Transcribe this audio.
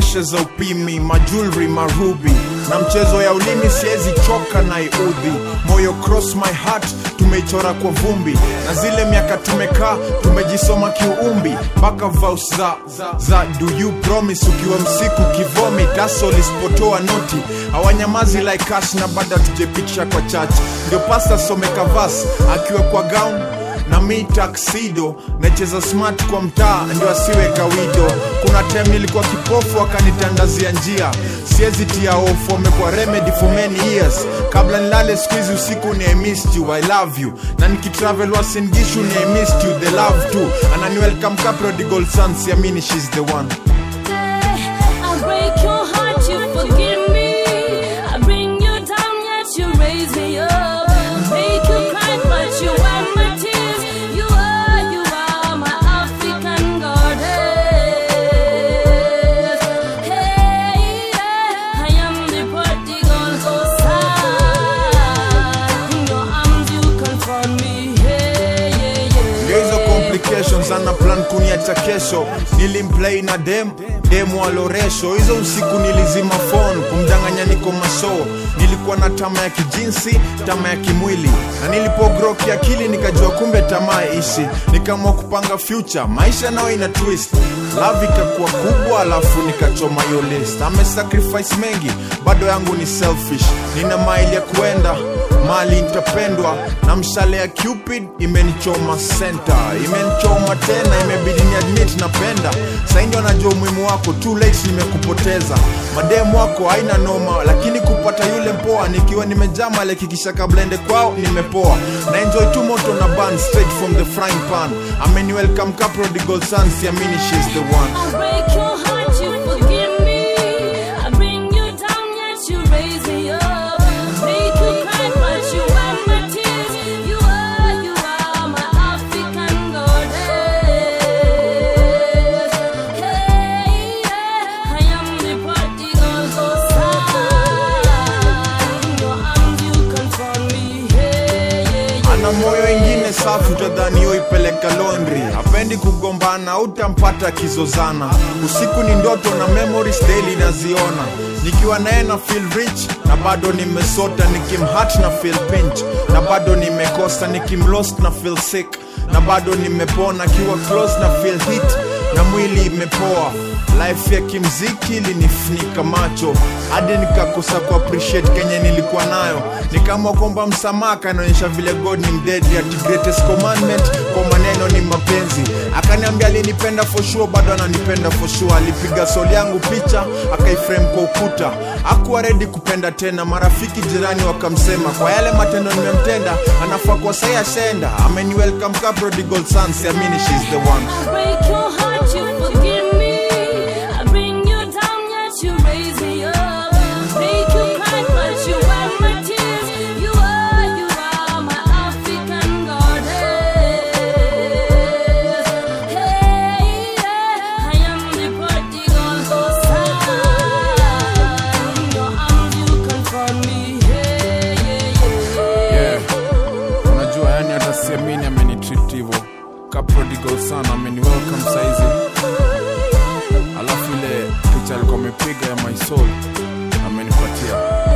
mishe za upimi majulri marubi na mchezo ya ulimi siwezi choka na iudhi moyo cross my heart tumeichora kwa vumbi na zile miaka tumekaa tumejisoma kiumbi mpaka vaus za, za do you promise ukiwa msiku kivomi taso lisipotoa noti hawanyamazi like us na bada tujepitisha kwa church ndio pasta someka vas akiwa kwa gown na mi taksido nacheza smart kwa mtaa ndio asiwe kawido kuna time nilikuwa kipofu akanitandazia njia siezi tia ofu amekuwa remedy for many years kabla nilale skuizi usiku ni I missed you I love you na nikitravel wasingishu ni I missed you the love too anani welcome ka prodigal son siamini she's the one I break your heart, you forgive me. I bring you down, yet you raise me up. I make you cry, but you wipe my tears. You are, you are my African goddess. Hey, yeah, I am the prodigal son. In your arms, you confront me. Hey, yeah, yeah. ndio hizo complications ana plan kuniacha kesho nilimplay na dem demu aloresho hizo usiku nilizima phone kumdanganya niko mashow nilikuwa na tama ya kijinsi tama ya kimwili na nilipogro kiakili nikajua kumbe tamaa ishi nikaamua kupanga future maisha nayo ina twist love ikakuwa kubwa alafu nikachoma hiyo list ame sacrifice mengi bado yangu ni selfish nina maili ya kuenda mali nitapendwa na mshale ya cupid imenichoma senta imenichoma tena imebidi ni admit napenda saindi wanajua umuhimu wako too late nimekupoteza mademu wako haina noma lakini kupata yule mpoa nikiwa nimejaa malekikisha kabla ende kwao nimepoa na enjoy tu moto na ban straight from the frying pan ameni welcome ka prodigal son siamini she's the one I break your heart, you forgive me. I bring you down, yet you raise me up. I make you cry, but you wipe my tears. You are, you are my African goddess. Hey, yeah, I am the prodigal son. In your arms, you confront me. Hey, yeah, yeah. ana moyo ingine safi utadhani yo ipeleka londri hapendi kugombana utampata kizozana usiku ni ndoto na memories daily naziona nikiwa naye na feel rich na bado nimesota nikimhat na feel pinch na bado nimekosa nikimlost na feel sick na bado nimepona kiwa close na feel hit na mwili imepoa life ya kimziki ilinifunika macho hadi nikakosa ku appreciate kenye nilikuwa nayo nikaamua kwamba msamaha kanaonyesha vile god ni mdedli ati greatest commandment kwa maneno ni mapenzi akaniambia alinipenda for sure bado ananipenda for sure alipiga soli yangu picha akaiframe kwa ukuta akuwa redi kupenda tena marafiki jirani wakamsema kwa yale matendo nimemtenda anafaa kwa sai ashaenda ameni welcome ka prodigal son siamini she's the one I break your heart, you forgive me. I bring you down, yet you raise me up. I make you cry, but you wipe my tears. You are, you are my African goddess. Hey, yeah, I am the prodigal son. In your arms, you confront me. Hey, yeah, yeah. yeah. unajua yani hata siamini amenitreat hivo ka prodigal sana ameni welcome saizi alafu ile picha alikuwa amepiga ya my soul amenipatia